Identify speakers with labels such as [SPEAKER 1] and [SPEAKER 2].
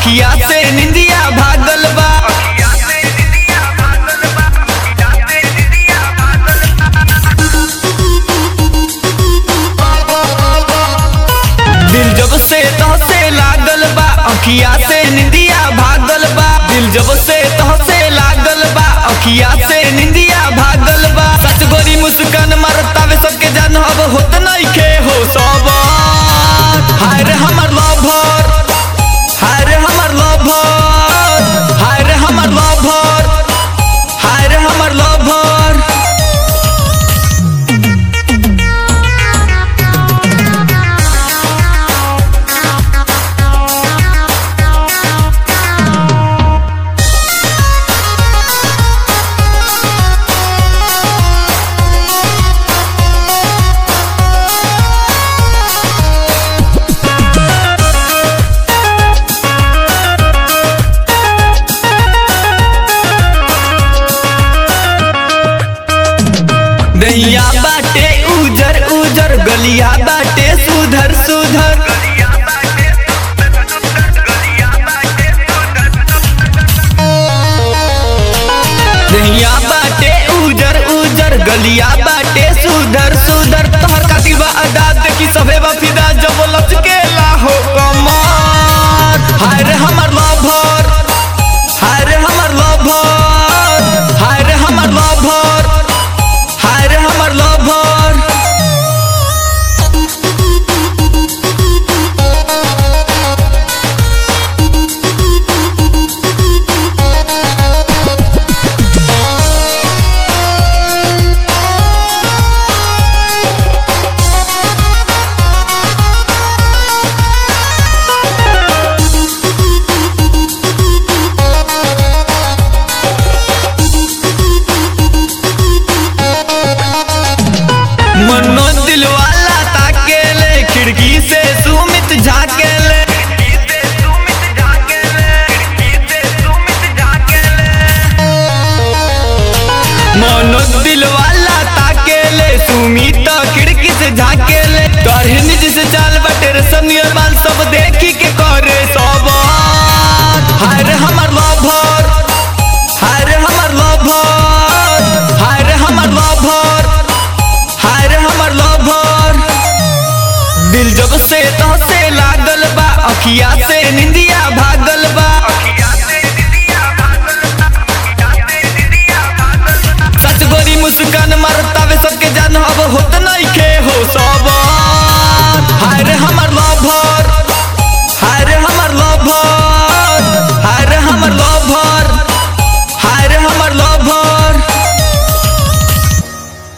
[SPEAKER 1] अखिया से निंदिया भागल बा दिल जब से तो से लागल बा अखिया से निंदिया भागल बा दिल जब से तो से लागल बा अखिया से निंदिया भागल बा सच गोरी मुस्कान मारतावे सबके जान अब होत नइखे हो सब हाय रे हमर लवर हाय रे हमर लवर हाय रे हमर लवर हाय रे हमर लवर दैया बाटे उजर उजर गलिया बाटे सुधर सुधर दैया बाटे उजर उजर गलिया बाटे सुधर सुधर तोहर खातिर बा अदाद की सभे बफिदा जब लचकेला हो कमर हाय रे हमर लवर हाय रे हमर लवर हाय रे हमर लवर हाय रे हमर लवर मनो दिल वाला ताकेले खिड़की से सुमित झाकेले मनो दिल वाला ताकेले सुमित खिड़की से झाकेले तोहरे निज से चाल बटे रे सनियर माल सब देखी के करे सब हाय रे हमर लवर हाय रे हमर लवर हाय रे हमर लवर हाय रे हमर लवर दिल जब से तो से लागल बा अखिया से निंदिया